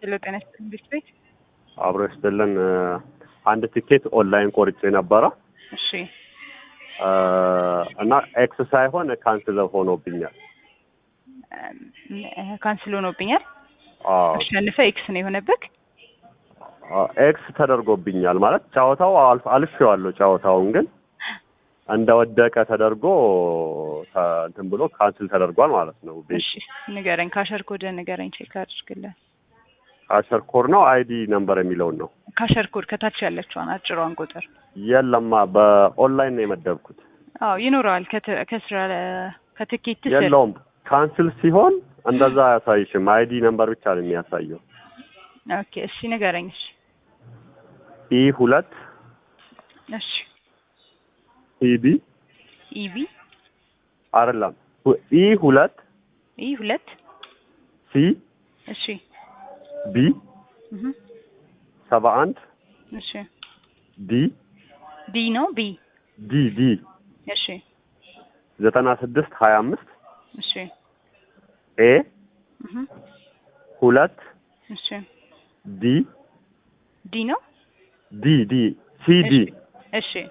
ሄሎ ጤና ይስጥልኝ ቤት ቤት አብሮ ይስጥልን። አንድ ቲኬት ኦንላይን ቆርጬ ነበረ እሺ እና ኤክስ ሳይሆን ካንስል ሆኖብኛል። ካንስል ሆኖብኛል። አዎ አሸንፈ ኤክስ ነው የሆነብህ። ኤክስ ተደርጎብኛል ማለት ጨዋታው አልፍ አልፌዋለሁ። ጨዋታውን ግን እንደወደቀ ተደርጎ ተ- እንትን ብሎ ካንስል ተደርጓል ማለት ነው። ቤት እሺ ንገረኝ፣ ካሸር ኮድ ንገረኝ፣ ቼክ አድርግልን። አሸር ኮድ ነው አይዲ ነምበር የሚለውን ነው። ካሸር ኮድ ከታች ያለችዋን አጭሯን ቁጥር የለማ በኦንላይን ነው የመደብኩት። አዎ ይኖረዋል። ከት- ከስራ ከትኬት ስር የለውም ካንስል ሲሆን እንደዛ አያሳይሽም። አይዲ ነምበር ብቻ ነው የሚያሳየው። ኦኬ እሺ ንገረኝ። እሺ ኢ ሁለት እሺ ኢቢ ኢቢ አይደለም ኢ ሁለት ኢ ሁለት ሲ እሺ ቢ እህ ሰባ አንድ እሺ ዲ ዲ ነው ቢ ዲ ዲ እሺ ዘጠና ስድስት ሀያ አምስት እሺ ኤ እህ ሁለት እሺ ዲ ዲ ነው ዲ ዲ ሲ ዲ እሺ